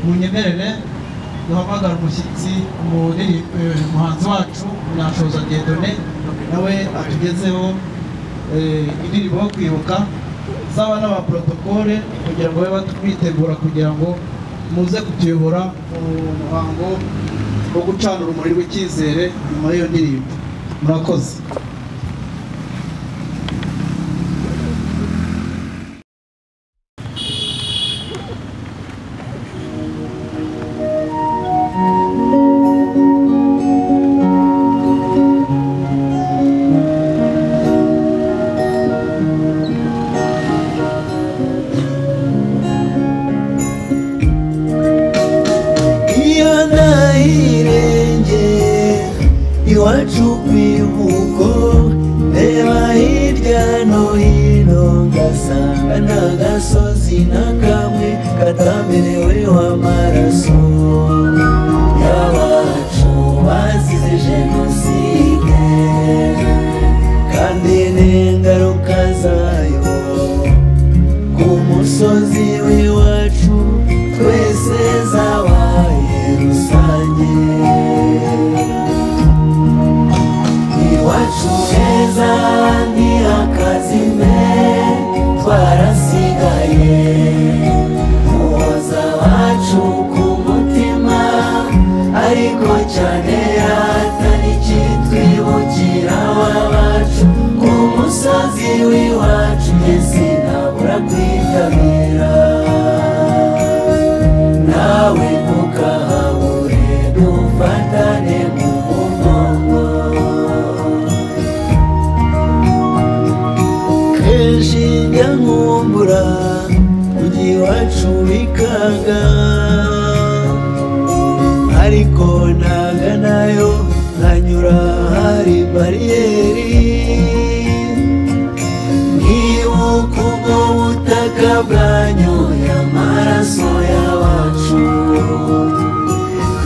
munyemerere duhamagare umushyitsi umuri- eh, umuhanzi wacu Munyashoza Dieudonné nawe atugezeho eh, indirimbo yo kwibuka saba n'aba protokole kugira ngo babe batu- bitegura kugira ngo muze kutuyobora mu muhango wo gucana urumuri rw'icyizere nyuma y'iyo ndirimbo murakoze iyo nahirenge iwacu kwibuko reba hirya no hino ngasanga nta gasozi na kamwe katameneweho amaraso y'abacu bazize jenoside kandi n'ingaruka zayo ku musozi w'iwacu twese zabaye rusange iwacu heza ni akazime twarasigaye muhoza wacu ku mutima ariko cyane hatari ikitwibukira wacu ku musozi w'iwacu njye sinabura kwitabira nawe ntukahabure dufatane mu mugongo kenshi njya nkumbura mujyi wacu bikanga ariko ntaga nayo nkanyura hari bariyeri nkibuka ubwo butaka bwanyoye amaraso y'abacu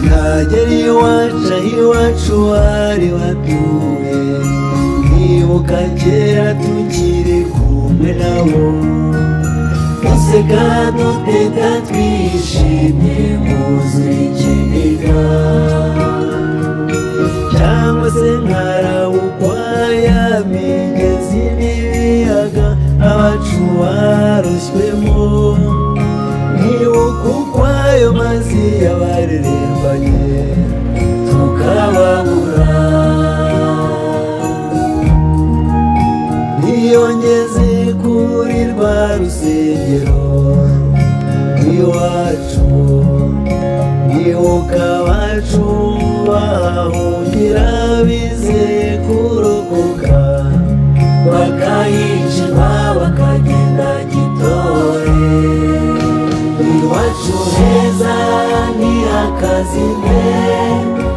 nagera iwacu aho iwacu bari batuye nkibuka kera tukiri kumwe nabo duseka duteta twishimye mwuzuye ikiniga cyangwa se nkarabukwa ya migezi n'ibiyaga abacu barushywemo nkibuka ukwayo mazi yabarerembanye tukababura iyo ngeze kuri rwa rusengero iwacu nibuka abacu bahungira bizeye kurokoka bakayicima bakagenda gitore iwacu heza ni akazime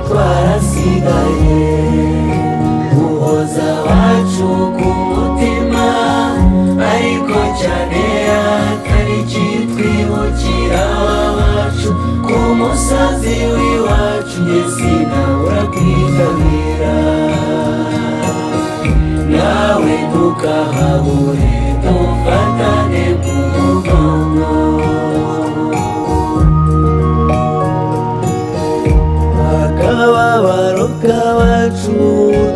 twarasigaye uhoza wacu ku mutima ariko cyane atari ikitwibukira wacu ku musozi w'iwacu njye sinabura kwitabira nawe ntukahabure dufatane ku mugongo akababaro k'abacu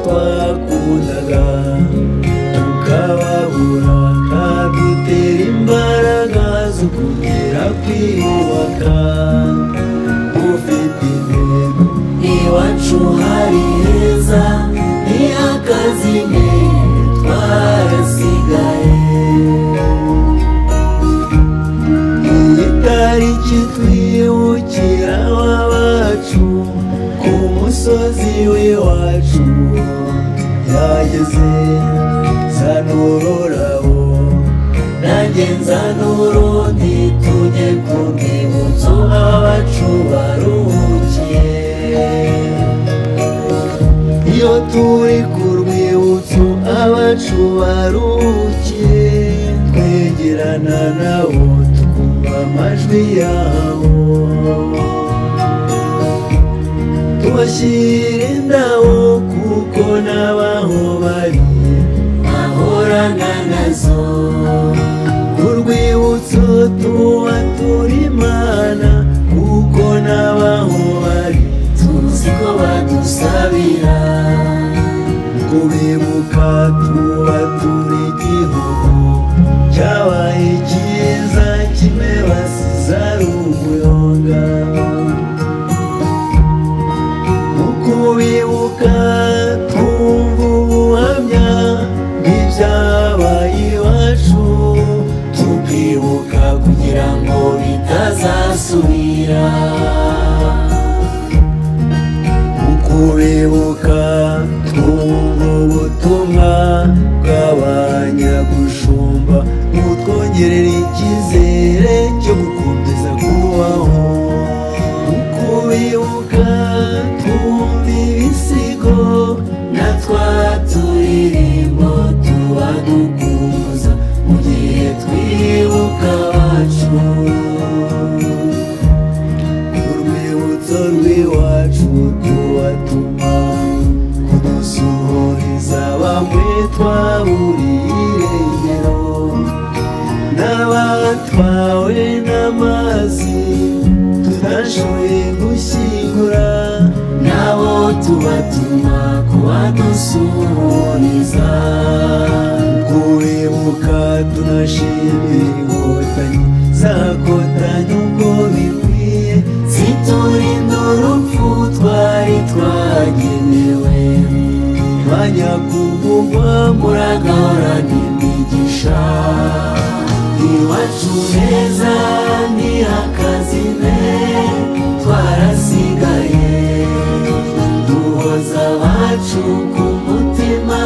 twakundaga tukababura kadutera imbaraga zo kugera kwiyubaka ufite intego iwacu hari heza ni akazime twarasigaye iyi tariki twibukira abacu ku musozi w'iwacu yageze nzanura ururabo nanjye nzanura urundi tujye ku rwibutso abacu baruhukiye iyo turi ku rwibutso abacu baruhukiye twegerana nabo twumva amajwi yabo tubashyira indabo kuko n'abaho bari bahorana nazo ku rwibutso tuba turi imana kuko umuyaga mu kubibuka twumva ubuhamya bw'ibyabaye iwacu tukibuka kugira ngo bitazasubira mu kubibuka twumva ubutumwa bw'abanyagushumba butwongerera icyizere cyo gukomeza kubaho mu kubibuka twumva ibisigo na twa turirimbo tuba dukumbuza mu gihe twibuka abacu urwibutso rw'iwacu tubatuma kudusuhuriza bamwe twaburiye irengero n'abatwawe n'amazi tudashoboye gushyingura nabo tubatuma kubadusuhuriza kubibuka tunashimira inkotanyi zakotanye uko bikwiye ziturinda urupfu twari twagenewe mwanya kuvugwa muragahorana imigisha iwacu heza ni akazime twarasigaye duhoza abacu ku mutima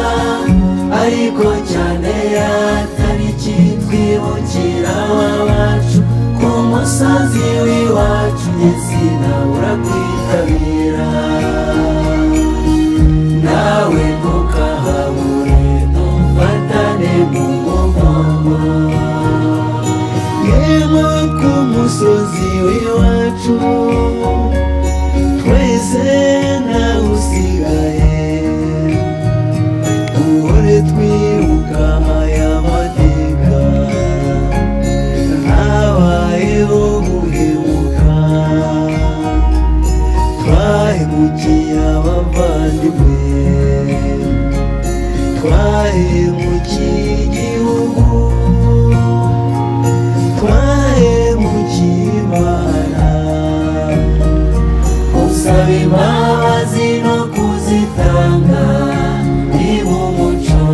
ariko cyane atari kitwibukira abacu ku musozi w'iwacu ngezi nawe urakwitabira nawe ntukahabure ntufatane mu mugongo yemwe ku musozi w'iwacu twese nawe usigaye duhore twibuka aya mateka habayeho guhemuka twahemukiye abavandimwe twahemukiye igihugu twahemukiye imana usaba imbabazi no kuzitanga niba umuco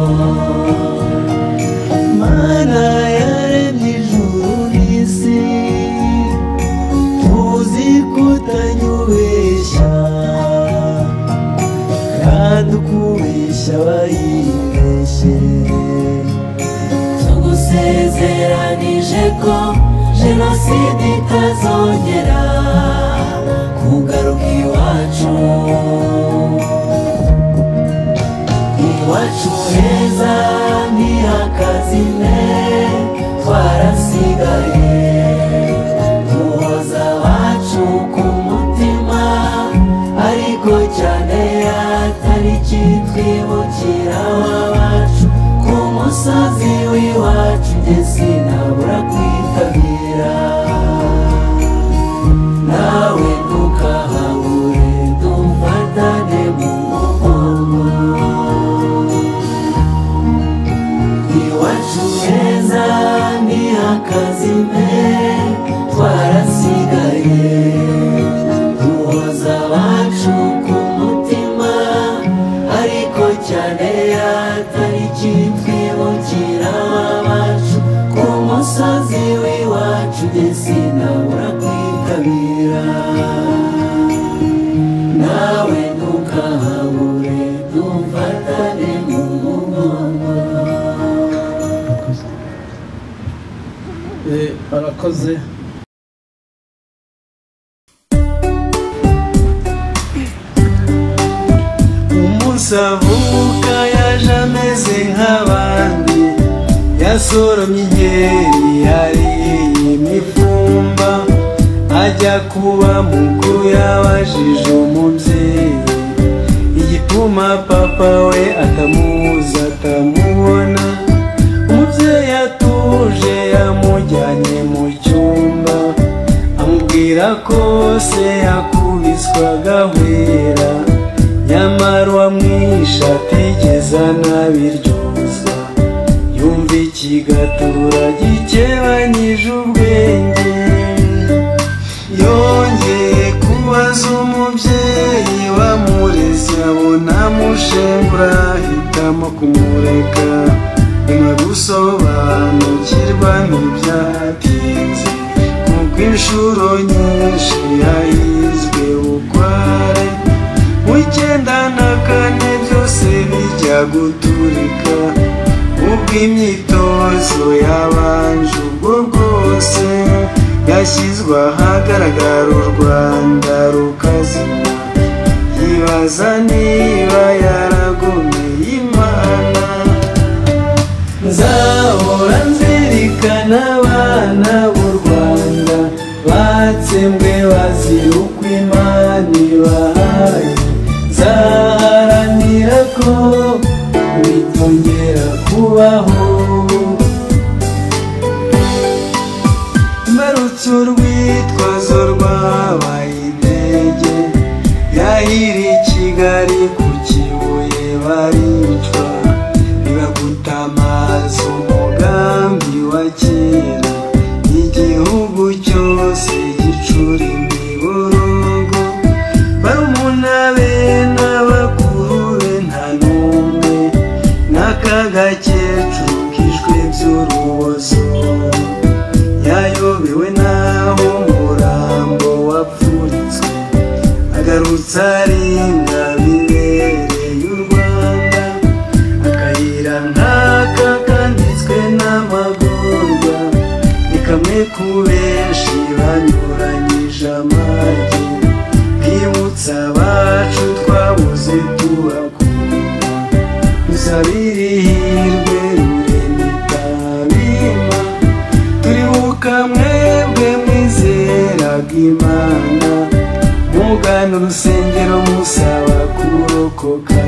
mana yaremye ijuru n'isi tuzi kutanyubeshya kandi ukubeshya bayibeshye tugusezeranije ko jenoside itazongera kugaruka iwacu iwacu heza ni akazime twarasigaye duhoza abacu ku mutima ariko cyane atari kitwibukira abacu ku musozi w'iwacu njye sinabura kwitabira nawe ntukahabure dufatane mu mugongo iwacu heza ni akazime twarasigaye duhoza abacu ku mutima ariko cyane atari kitwibukira abacu ku musozi w'iwacu njye sinabura kwitabira nawe ntukahabure dufatane mu mugongo Eh, barakoze umunsi avuka yaje ameze nk'abandi yasoromye inkeri yariye imifumba ajya kuba mukuru yabajije umubyeyi igituma papa we atamuzi atamubona umubyeyi atuje yamujyanye mu cyumba amubwira ko se yakubiswaga ahwera nyamara uwamwishe atigeze anabiryozwa yumva ikigatura gikebanyije ubwenge ashengura hitamo kumureka nyuma yo gusobanukirwa ntibyatinze kuko inshuro nyinshi yahizwe ukware mu icyenda na kane byose bijya guturika ubwo imyitozo yabanje ubwo bwose yashyizwe ahagaragara u rwanda rukazima yibaza niba yaragumye imana nzahora nzirikana abana b'u rwanda batsembwe bazira uko imana ibahaye nzaharanira ko bitongera kubaho mbarutse urwitwazo rwabaye intege yahiriye kigali ku kibuye baricwa bibaguta amazi umugambi wa kera igihugu cyose gicura imiborogo barumuna be n'abakuru be nta n'umwe n'akagakecuru kishwe by'urubozo yayobewe n'aho umurambo wapfunitswe agarutse arinda bibereye u rwanda akayira nk'aka kanditswe n'amagorwa ni kamwe ku benshi banyuranyije amagi bwibutsa abacu twabuze tubakunda musabire ihirwe rurema itabima turibuka mwebwe mwizeraga imana mugana urusengero musaba kurokoka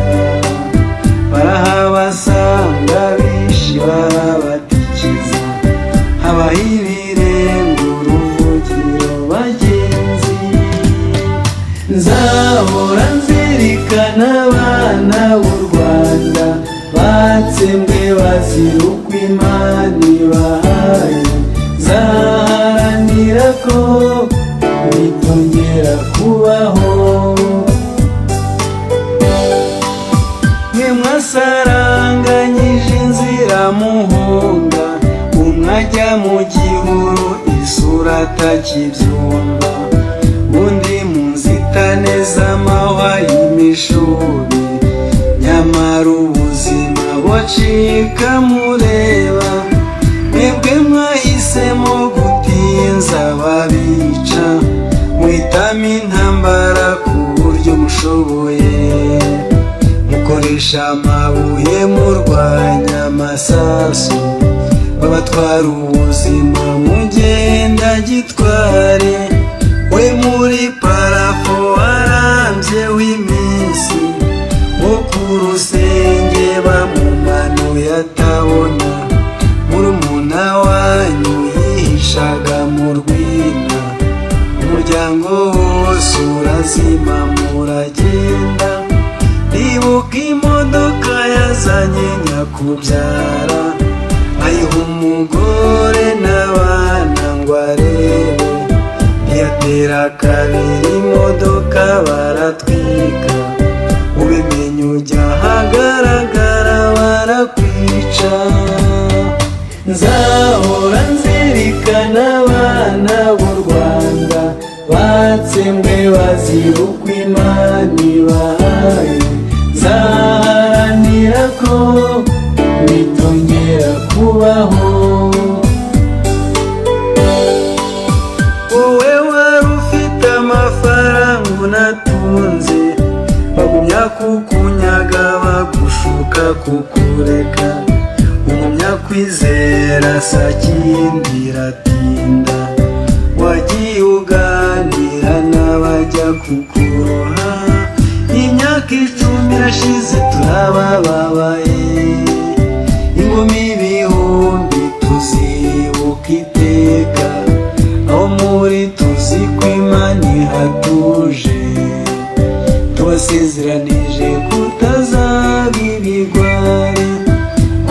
barahabasanga bishi barabatikiza habaho ibirenga uruvugiro bagenzi nzahora nzirikana abana b'u rwanda batsembwe bazira uko imana ibahaye nzaharanira ko bitongera kubaho mwe mwasaranganyije inzira muhunga umwajya mu gihuru isura atakibyumva undi mu nzitane z'amahwa y'imishuri nyamara ubuzima bucika mureba mwebwe mwahisemo gutinza babica mwitamo intambara ku buryo mushoboye mukoresha amabuye murwanya amasasu babatwara ubuzima mugenda gitware we muri parafo arambye w'iminsi wo ku rusenge bamumanuye atabona murumuna wanyu yihishaga mu rwina umuryango wose urazima muragenda ribuka imodoka yazanye nyakubyara ayiha umugore n'abana ngo arebe ntiyatera kabiri imodoka baratwika ubimenye ujya ahagaragara barakwica nzahora nzirikana abana b'u rwanda batsembwe bazira uko imana ibahaye nzaharanira ko bitongera kubaho wowe wari ufite amafaranga unatunze bagumya kukunyaga bagushuka kukureka ugumya kwizera sakindi iratinda wagiye uganira n'abajya kukuroha imyaka icumi irashize turabababaye ingumi ibihumbi tuzibuka iteka aho muri tuzi ko imana ihatuje tubasezeranije kutazaba ibigwari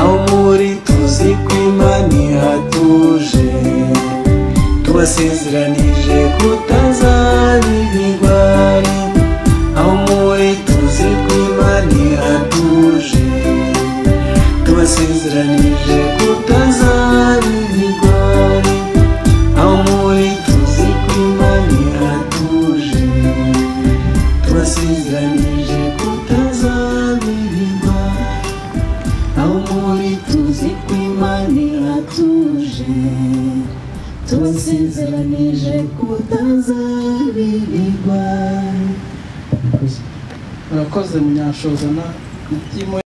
aho muri tuzi ko imana ihatuje tubasezeranije kutazaba ibigwari aho muri tuzi ko imana ihatuje iratuje tubasezeranyije kutazaba ibigwa aho muri tuzi ko imana iratuje tubasezeranyije kutazaba ibigwa murakoze munyashoza na mutima